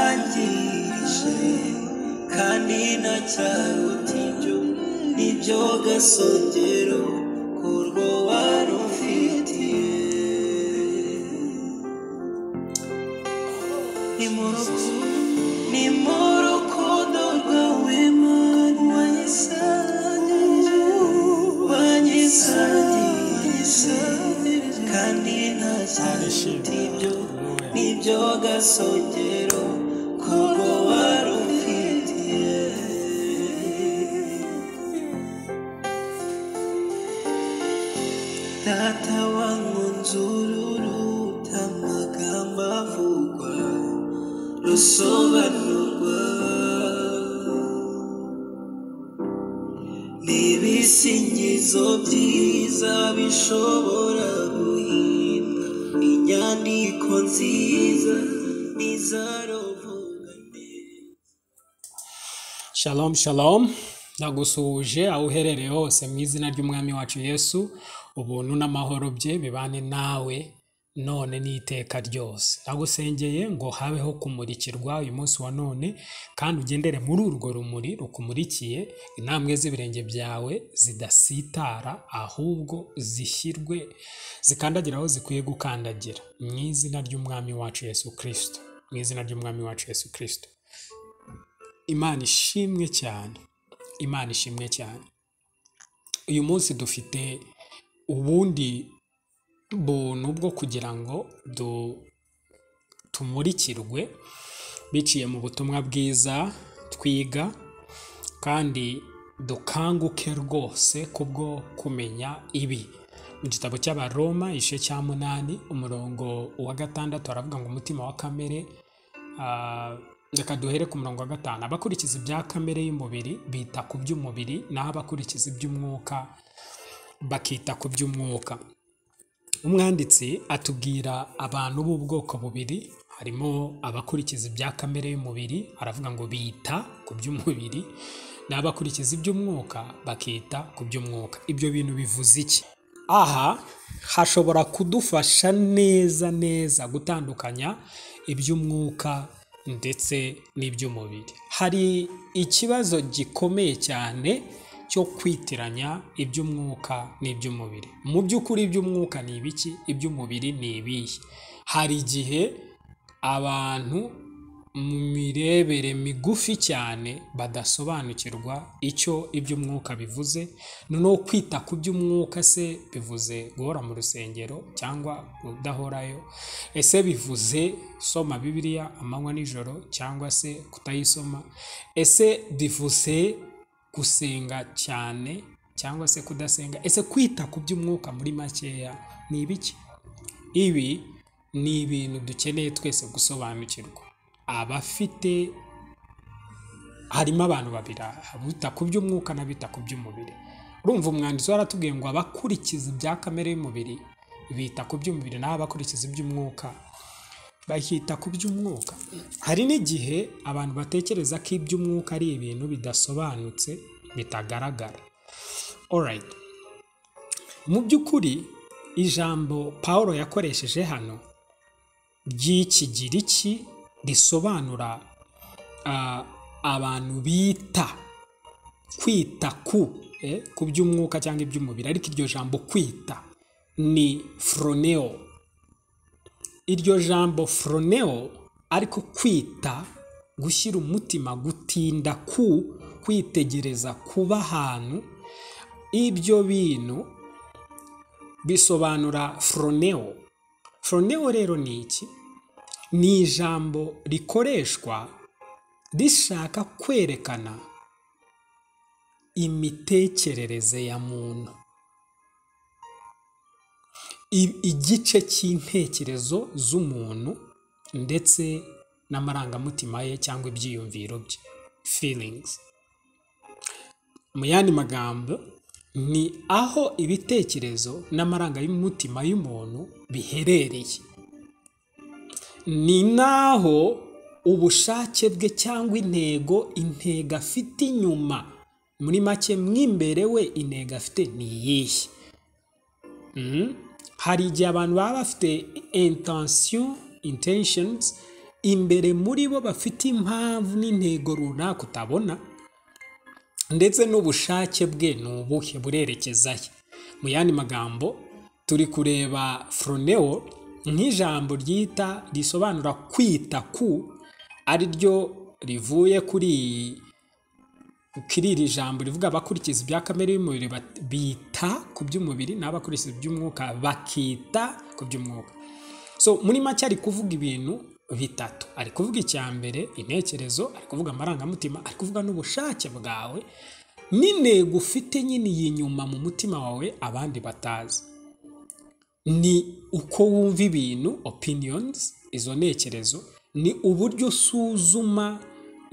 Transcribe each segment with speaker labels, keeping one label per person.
Speaker 1: wagisangirije kandi nta cyaro utinjyo nibyo gasongero kurwo warufitiye ni mu rukundo ni mu rukundo rwawe mana wagisangirije wagisangirije kandi nta cyaro utinjyo nibyo gasongero kurwo warufitiye Data wangunzururu amagambo avugwa rusobanurwa n'ibisingizo byiza bishobora guhimba inyandiko nziza n'izarovugane Shalom shalom ndagusuhuje aho uherereye hose mu izina ry'umwami wacu Yesu ubuntu n'amahoro bye bibane nawe none n'iteka ryose ndagusengeye ngo habeho kumurikirwa uyu munsi wa none kandi ugendere muri urwo rumuri rukumurikiye intambwe z'ibirenge byawe zidasitara ahubwo zishyirwe zikandagira aho zikwiye gukandagira mu izina ry'umwami wacu Yesu Kristo mu izina ry'umwami wacu Yesu Kristo Imana ishimwe cyane Imana ishimwe cyane uyu munsi dufite ubundi buntu bwo kugira ngo du- tumurikirwe biciye mu butumwa bwiza twiga kandi dukanguke rwose kubwo kumenya ibi mu gitabo cy'abaroma igice cya munani umurongo wa gatandatu aravuga ngo umutima wa kamere Ah, reka duhere ku murongo wa gatanu abakurikiza ibya kamere y'umubiri bita ku by'umubiri naho abakurikiza iby'umwuka bakita ku by'umwuka umwanditsi atubwira abantu b'ubwoko bubiri harimo abakurikiza ibya kamere y'umubiri aravuga ngo bita ku by'umubiri n'abakurikiza iby'umwuka bakita ku by'umwuka ibyo bintu bivuze iki aha hashobora kudufasha neza neza gutandukanya iby'umwuka ndetse n'iby'umubiri hari ikibazo gikomeye cyane cyo kwitiranya iby'umwuka n'iby'umubiri mu by'ukuri iby'umwuka ni ibiki iby'umubiri ni ibihe hari igihe abantu mu mirebere migufi cyane badasobanukirwa icyo iby'umwuka bivuze noneho kwita ku by'umwuka se bivuze guhora mu rusengero cyangwa kudahorayo ese bivuze soma bibiliya amanywa n'ijoro cyangwa se kutayisoma ese bivuze gusenga cyane cyangwa se kudasenga ese kwita ku by'umwuka muri makeya ni ibiki ibi ni ibintu dukeneye twese gusobanukirwa abafite harimo abantu babiri aha, abita ku by'umwuka n'abita ku by'umubiri urumva umwanditsi waratubwiye ngo abakurikiza ibya kamere y'umubiri bita ku by'umubiri naho abakurikiza iby'umwuka bakita ku by'umwuka hari n'igihe abantu batekereza ko iby'umwuka ari ibintu bidasobanutse bitagaragara alright mu by'ukuri ijambo paul yakoresheje hano ry'ikigiriki risobanura ah, abantu bita kwita ku eh, ku by'umwuka cyangwa iby'umubiri ariko iryo jambo kwita ni froneo iryo jambo froneo ariko kwita gushyira umutima gutinda ku kwitegereza kuba ahantu ibyo bintu bisobanura froneo froneo rero ni iki ni ijambo rikoreshwa rishaka kwerekana imitekerereze ya muntu i- igice cy'intekerezo z'umuntu ndetse n'amarangamutima ye cyangwa ibyiyumviro bye feelings mu yandi magambo ni aho ibitekerezo n'amarangamutima y'umuntu biherereye ni naho ubushake bwe cyangwa intego intego afite inyuma muri make mw'imbere we intego afite ni iyihe Mhm. hari igihe abantu baba bafite intention intentions imbere muri bo bafite impamvu n'intego runaka utabona ndetse n'ubushake bwe ni ubuhe burerekeza he mu yandi magambo turi kureba foroneo nk'ijambo ryita risobanura kwita ku ari ryo rivuye kuri iyi kuri iri jambo rivuga bakurikiza ibya kamere y'umubiri bat- bita ku by'umubiri n'abakurikiza iby'umwuka bakita ku by'umwuka so muri make ari kuvuga ibintu bitatu ari kuvuga icya mbere intekerezo ari kuvuga amarangamutima ari kuvuga n'ubushake bwawe n'intego ufite nyine iyi nyuma mu mutima wawe abandi batazi ni uko wumva ibintu opinions izo ntekerezo ni uburyo usuzuma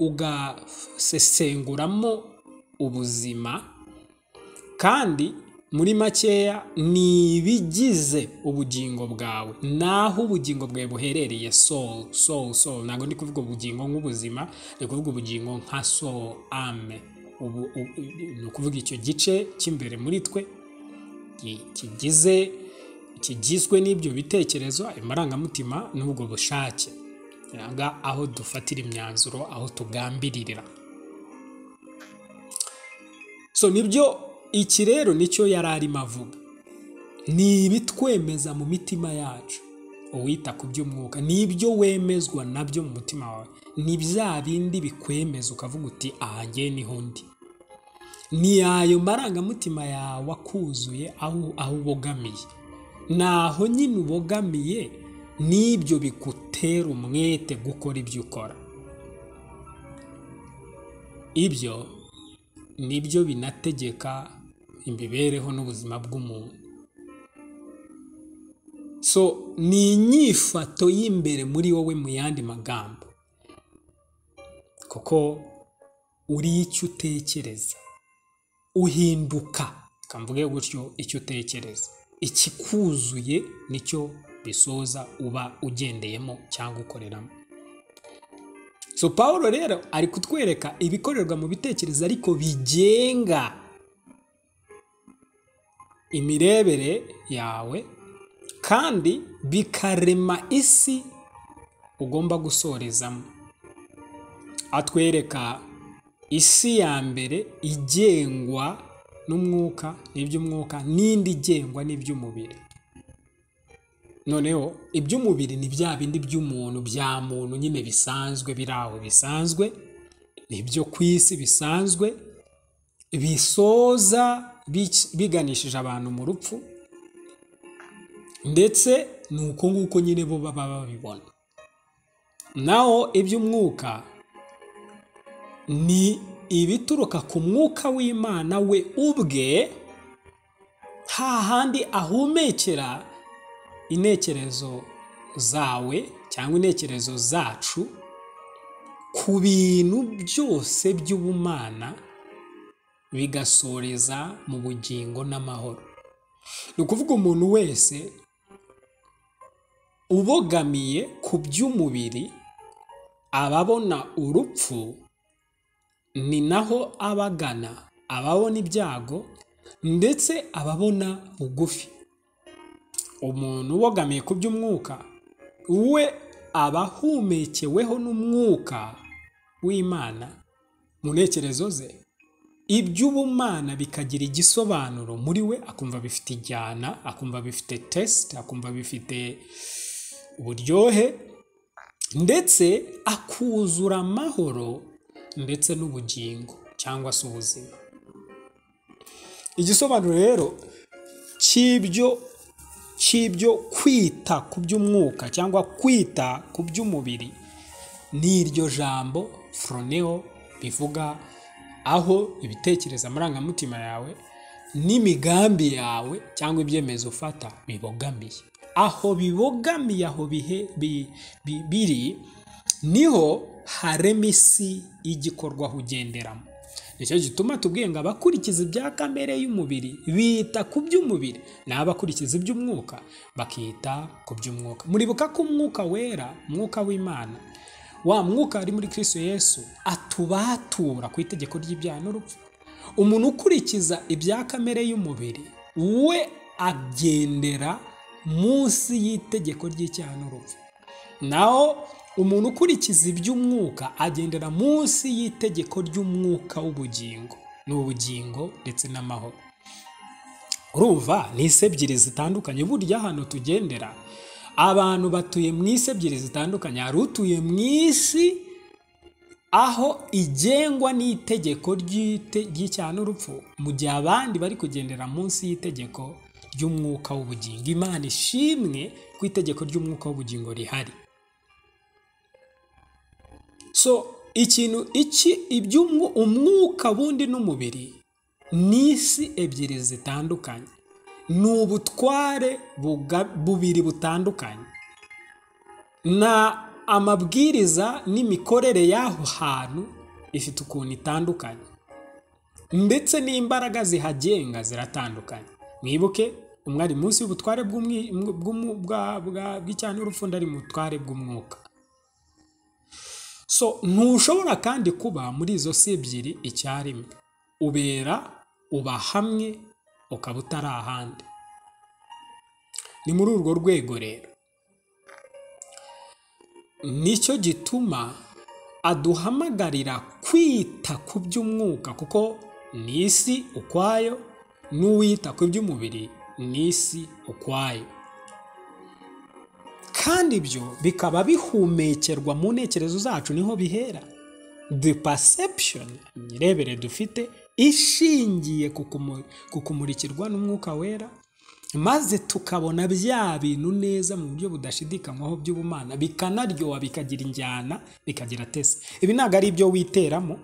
Speaker 1: ugasesenguramo ubuzima kandi muri makeya ni ibigize ubugingo bwawe naho ubugingo bwawe buherereye soul soul soul ntabwo ndi kuvuga ubugingo nk'ubuzima ndi kuvuga ubugingo nka soul ame ubu, u- u- ni ukuvuga icyo gice cy'imbere muri twe ki- kigize kigizwe n'ibyo bitekerezo ayo marangamutima n'ubwo bushake kiranga aho dufatira imyanzuro aho tugambiririra so nibyo iki rero nicyo yari arimo avuga ni ibitwemeza mu mitima yacu uwita ku by'umwuka n'ibyo wemezwa nabyo mu mutima wawe ni bya bindi bikwemeza ukavuga uti aha ngewe niho ndi ni ayo marangamutima yawe akuzuye aho aho ubogamiye naho nyine ubogamiye n'ibyo bigutera umwete gukora ibyo ukora ibyo nibyo binategeka imibereho n'ubuzima bw'umuntu so ni inyifato y'imbere muri wowe mu yandi magambo kuko uri icyo utekereza uhinduka kamvuge gutyo icyo utekereza ikikuzuye nicyo bisoza uba ugendeyemo cyangwa ukoreramo so paul rero ari kutwereka ibikorerwa mu bitekerezo ariko bigenga imirebere yawe kandi bikarema isi ugomba gusorezamo atwereka isi ya mbere igengwa n'umwuka n'iby'umwuka n'indi igengwa n'iby'umubiri noneho iby'umubiri ni bya bindi by'umuntu bya muntu nyine bisanzwe biri aho bisanzwe nibyo ku isi bisanzwe bisoza bic- biganishije abantu mu rupfu ndetse ni uko nguko nyine bo baba babibona naho iby'umwuka ni ibituruka ku mwuka w'imana we ubwe ha handi ahumekera intekerezo zawe cyangwa intekerezo zacu ku bintu byose by'ubumana bigasoreza mu bugingo n'amahoro ni ukuvuga umuntu wese ubogamiye ku by'umubiri aba abona urupfu ni naho abagana ababona ibyago ndetse ababona bugufi umuntu ubogamiye ku by'umwuka we aba ahumekeweho n'umwuka w'imana mu ntekerezo ze iby'ubumana bikagira igisobanuro muri we akumva bifite ijyana akumva bifite tesite akumva bifite uburyohe ndetse akuzura amahoro ndetse n'ubugingo cyangwa se ubuzima igisobanuro rero cy'ibyo cy'ibyo kwita ku by'umwuka cyangwa kwita ku by'umubiri ni iryo jambo foroneo bivuga aho ibitekerezo amarangamutima yawe n'imigambi yawe cyangwa ibyemezo ufata bibogamiye aho bibogamiye aho bihe bi- bi- biri niho harema isi y'igikorwa aho ugenderamo nicyo gituma tubwiye ngo abakurikiza ibya kamere y'umubiri bita ku by'umubiri naho abakurikiza iby'umwuka bakita ku by'umwuka muribuka ko umwuka wera umwuka w'imana wa mwuka ari muri kristo yesu atubatura ku itegeko ry'ibyaha n'urupfu umuntu ukurikiza ibya kamere y'umubiri we agendera munsi y'itegeko ry'icyaha n'urupfu naho umuntu ukurikiza iby'umwuka agendera munsi y'itegeko ry'umwuka w'ubugingo ni ubugingo ndetse n'amahoro urumva ni isi ebyiri zitandukanye burya hano tugendera abantu batuye mu isi ebyiri zitandukanye hari utuye mu isi aho igengwa n'itegeko ry'icyaha n'urupfu mu gihe abandi bari kugendera munsi y'itegeko ry'umwuka w'ubugingo imana ishimwe ku itegeko ry'umwuka w'ubugingo rihari so ikintu iki umwuka bundi n'umubiri ni isi ebyiri zitandukanye ni ubutware bubiri butandukanye na amabwiriza n'imikorere y'aho hantu ifite ukuntu itandukanye ndetse n'imbaraga zihagenga ziratandukanye mwibuke umwe ari munsi y'ubutware bw'icyaha n'urupfu undi ari mu butware bw'umwuka so ntushobora kandi kuba muri izo si ebyiri icyarimwe ubera uba hamwe ukaba utari ahandi ni muri urwo rwego rero nicyo gituma aduhamagarira kwita ku by'umwuka kuko ni isi ukwayo n'uwita ku by'umubiri ni isi ukwayo kandi ibyo bikaba bihumekerwa mu ntekerezo zacu niho bihera the perception irebere dufite ishingiye ku kumurikirwa n'umwuka wera maze tukabona bya bintu neza mu buryo budashidikanywaho by'ubumana bikanaryoha bikagira injyana bikagira tese ibi ntabwo ari ibyo witeramo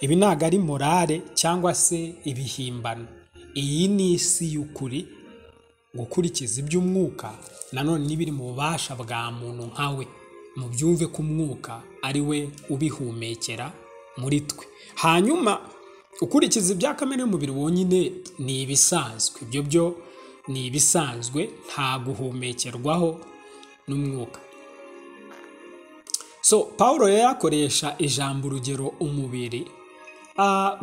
Speaker 1: ibi ntabwo ari morale cyangwa se ibihimbano iyi ni isi y'ukuri gukurikiza iby'umwuka nanone n'ibiri mu bubasha bwa muntu nkawe mu byumve ko umwuka ari we ubihumekera muri twe hanyuma ukurikiza ibya kamere y'umubiri wonyine ni ibisanzwe ibyo byo ni ibisanzwe nta guhumekerwaho n'umwuka so paul rero akoresha ijambo urugero umubiri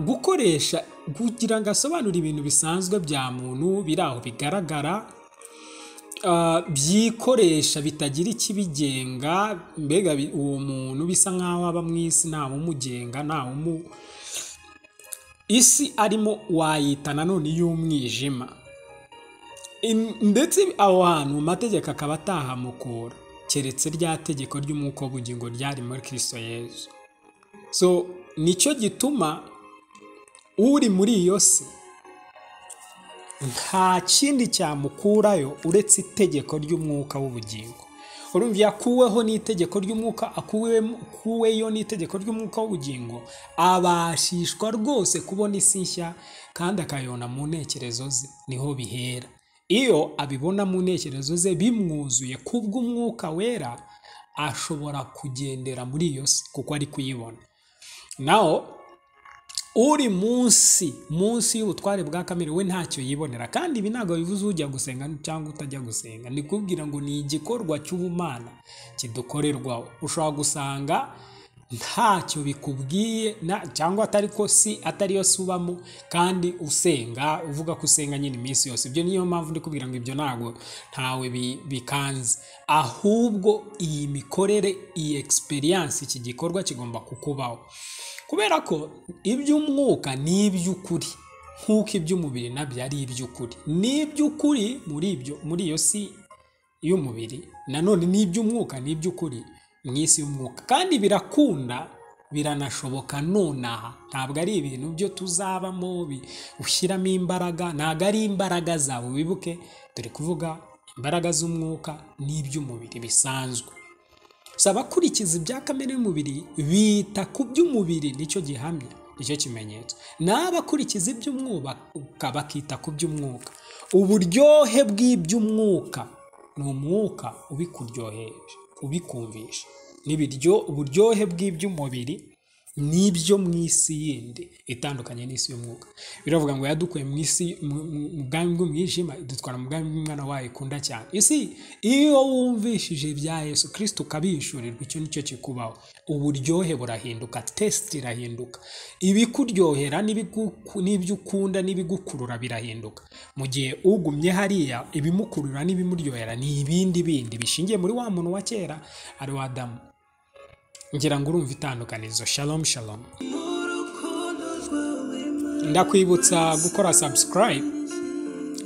Speaker 1: gukoresha kugira ngo asobanure ibintu bisanzwe bya muntu biri aho bigaragara byikoresha bitagira ikibigenga mbega uwo muntu bisa nk'aho aba mu isi ntawe umugenga ntawe umu isi arimo wayita nanone y'umwijima ndetse aho hantu mu mategeko akaba atahamukura keretse rya tegeko ry'umwuka w'ubugingo ryari muri kirisito yezu so nicyo gituma uri muri iyo si nta kindi cyamukurayo uretse itegeko ry'umwuka w'ubugingo urumva yakuweho n'itegeko ry'umwuka akuweyo n'itegeko ry'umwuka w'ubugingo abashishwa rwose kubona isi nshya kandi akayibona mu ntekerezo ze niho bihera iyo abibona mu ntekerezo ze bimwuzuye kubw'umwuka wera ashobora kugendera muri iyo si kuko ari kuyibona naho uri munsi munsi y'ubutware bwa kamere we ntacyo yibonera kandi ibi ntabwo bivuze ujya gusenga cyangwa utajya gusenga ni kubwira ngo ni igikorwa cy'ubumana kidukorerwaho ushobora gusanga ntacyo bikubwiye cyangwa atari ko si atariyo si ubamo kandi usenga uvuga ko usenga nyine iminsi yose ibyo niyo mpamvu ndi kubwira ngo ibyo ntabwo ntawe bikanze ahubwo iyi mikorere iyi egisperiyanse iki gikorwa kigomba kukubaho kubera ko iby'umwuka ni iby'ukuri nk'uko iby'umubiri nabyo ari iby'ukuri ni iby'ukuri muri ibyo muri iyo si y'umubiri nanone ni iby'umwuka ni iby'ukuri mu isi y'umwuka kandi birakunda biranashoboka nonaha ntabwo ari ibintu byo tuzabamo ushyiramo imbaraga ntabwo ari imbaraga zawe wibuke turi kuvuga imbaraga z'umwuka n'iby'umubiri bisanzwe abakurikiza ibya kamere y'umubiri bita ku by'umubiri nicyo gihamya nicyo kimenyetso naho abakurikiza iby'umwuka bakita ku by'umwuka uburyohe bw'iby'umwuka ni umwuka ubikuryoheje ubikumvisha ni uburyohe bw'iby'umubiri n'ibyo mu isi yindi itandukanye n'isi y'umwuka biravuga ngo yadukuye mu isi mu bwami bw'umwijima idutwara mu bwami bw'umwana wayo ikunda cyane isi iyo wumvishije ibya yesu kirisita ukabishyurirwa icyo nicyo kikubaho uburyohe burahinduka tesite irahinduka ibikuryohera n'ibyo ukunda n'ibigukurura birahinduka mu gihe ugumye hariya ibimukurura n'ibimuryohera ni ibindi bindi bishingiye muri wa muntu wa kera ari wa damu ngira ngo urumva itandukanizo shalomu shalomu ndakwibutsa gukora subscribe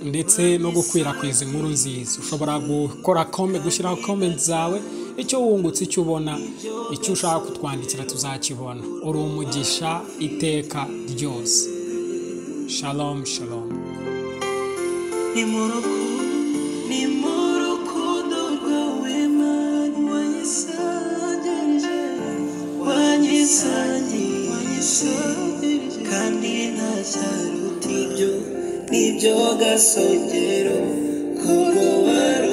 Speaker 1: ndetse no gukwirakwiza inkuru nziza ushobora gukora kome gushyiraho komenti zawe icyo wungutse icyo ubona icyo ushaka kutwandikira tuzakibona uri umugisha iteka ryose shalomu shalomu
Speaker 2: ni mu rukundo ni mu rukundo rwawe mani wanyisangirije wanyisangirije kandi nta cyaruta ibyo nibyo gasongero kubwo wari